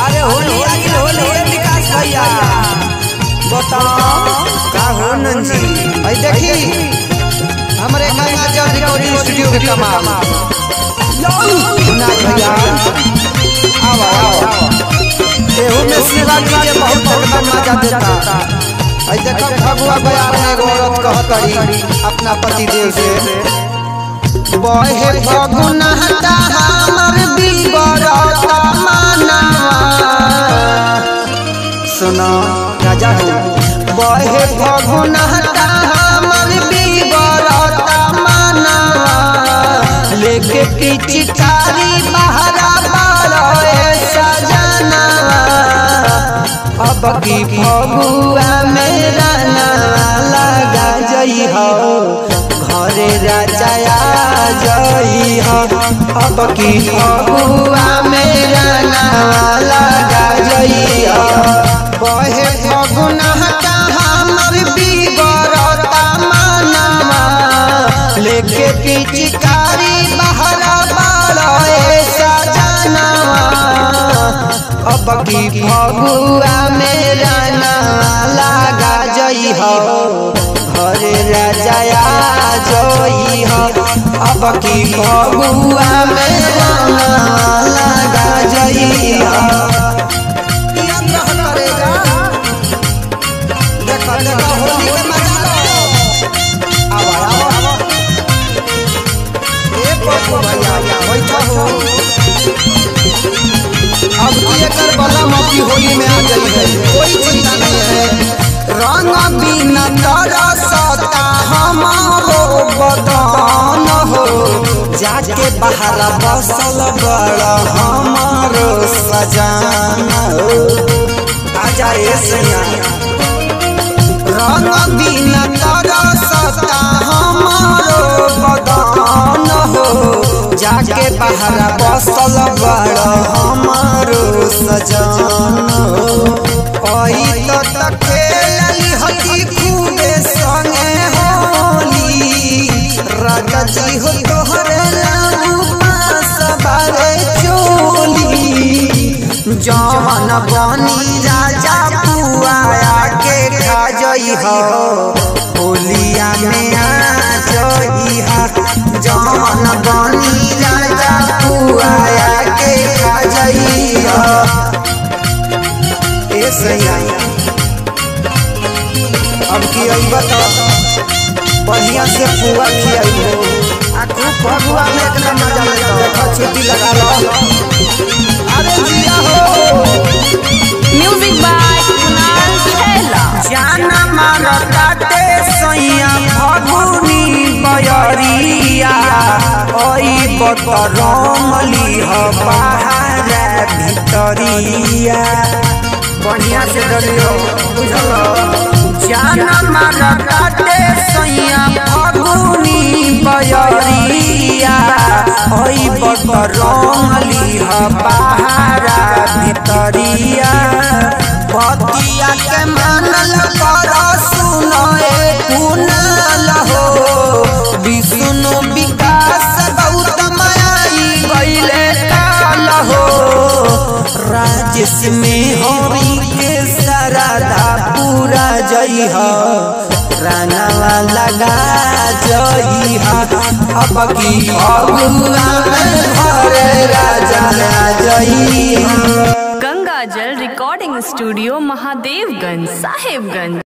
अरे होली आ गई होली है विकास भैया बताओ का हो नंजी भाई देखी हमरे गंगा जल रिकॉर्डिंग स्टूडियो के कमाल ना भैया आओ आओ एहू में शिवा जी के बहुत एकदम मजा देता भाई देखो फगुआ बयार में एगो औरत कहतरी अपना पति देव से बहे फगुना हटा हमर बिगड़ता मानवा सुनो राजा हो बहे फगुना हटा हमर बिगड़ता मानवा लेके पिचकारी बहरा बारे सजनवा अब की फगुआ मेरा लगा जई हो घरे राजा आ जई हो अब की फगुआ मेरा लगा जई हो बहे फगुना का हमर बिगड़ता मानवा लेके पिचकारी बहरा बारे सजनवा अब की फगुआ मेरा लगा जई हो घरे राजा आ जई हो अब की फगुआ मेरा लगा जई हो याद रह करेगा देखो देखो होली के मजा लो आवा आवा ए पप्पू भैया बैठो हो अब की एकर बलम की होली में आ गई है कोई चिंता नहीं है रंग बिना तरसता हमारो बदन हो जाके बाहर बसल बड़ हमारो सजान हो आजा ए सैया रंग बिना तरसता हमारो बदन हो जाके बाहर बसल बड़ हमारो सजान हो ओई तो त खेलली हती खूबे संगे होली राजा जी हो तोहरे लाऊ पास बारे चोली जवन बनी राजा पुआया के खा जई हो होलिया में आ जई हा जवन बनी राजा पुआया के खा जई हो ए सैया अब की आई बता बढ़िया से पुआ खियाई हो आ खूब फगुआ में एकदम मजा लेता देखो छुट्टी लगा लो अरे जिया हो म्यूजिक बाय कुणाल खेला जाना मारताते सैया फगुनी बयरिया ओई बतरंगली ह बाहर भितरिया बढ़िया से डलियो बुझल जाना मारताते सैया फगुनी बयरिया ओई बतरंगली ह बाहर भितरिया बतिया के मानल कर सुनो ए कुनाल हो विष्णु विकास गौतम आई गईले काल हो राजेश में हरि के सरदा पूरा जई हो रानावा लगा जई हा अब की फगुआ में घरे राजा आ जई हा गंगा जल रिकॉर्डिंग स्टूडियो महादेवगंज साहेबगंज